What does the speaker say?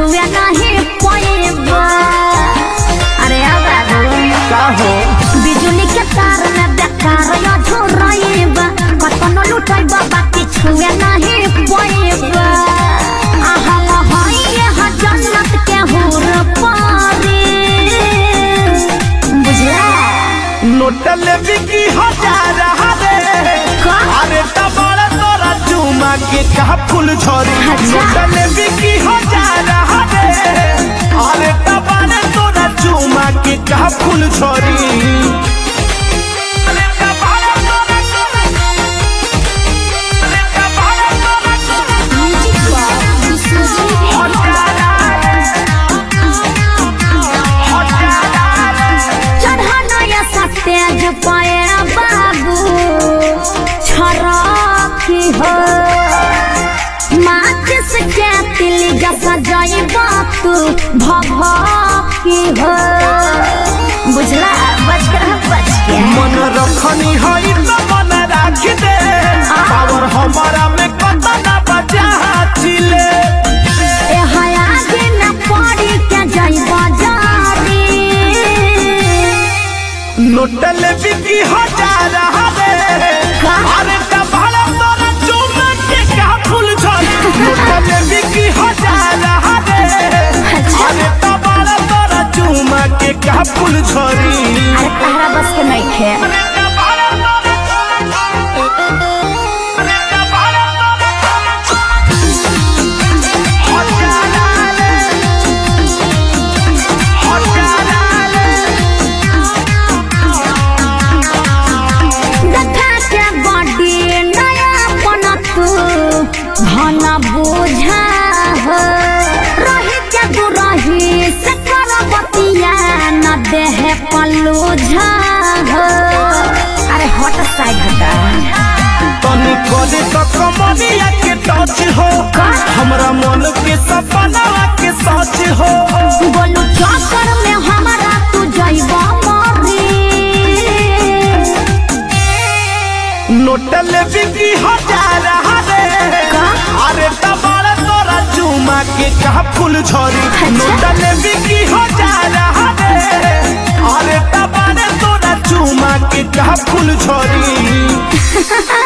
छुए नहीं पाएबा अरे अब का हो बिजुली के तार में बेकार या झोराएबा कतनो लुटाइबा बाकी छुए नहीं पाएबा आहा हाय ये जन्नत के हूर पारी बुझला नोटल बिकी हजार हरे का? अरे तबड़ तोरा चुमा के का फूल झरी अच्छा। नोटल बिकी हजार हरे अरे तबड़ तोरा चुमा के का फूल झरी अरे तबड़ तोरा चुमा- अरे तबड़ तोरा चुमा- हजार हरे, हजार हरे। चढ़ाना या सतेज पाए बाबू छरकी हो माचिस के तिल जसा जाई बातू भभकी हो बुझला बच कर रह, बच के मन रखनी हई त मन राख दे पावर हमारा में कतना बचा चिले ए हया दिन पड़ी के जाई बाजारी नोटल बिकी हजार हरे का? अरे कबाड़ा तोरा चुम के का फूल झरी नोटल बिकी हजार हरे अच्छा। अरे कबाड़ा तोरा चुम के का फूल झरी अरे तहरा बस के नहीं खे अरे कबाड़ा तोरा अरे कबाड़ा तोरा हजार हरे हजार हरे देखा के बॉडी नया बनत धन बोझा हो रही के दुरही से कर बतिया न देह पलूझा हो अरे हट साइड हटा तनी करे तो कमरिया के टच हो का? हमरा मन के सपना के सच हो बोलू चक्कर में हमारा तू जइबा मरी नोटल बिकी हजार हरे का? अरे तबाड़ तोरा चुमा के का फूल झरी अच्छा। नोटल बिकी हजार हरे अरे तबाड़ तोरा चुमा के का फूल झरी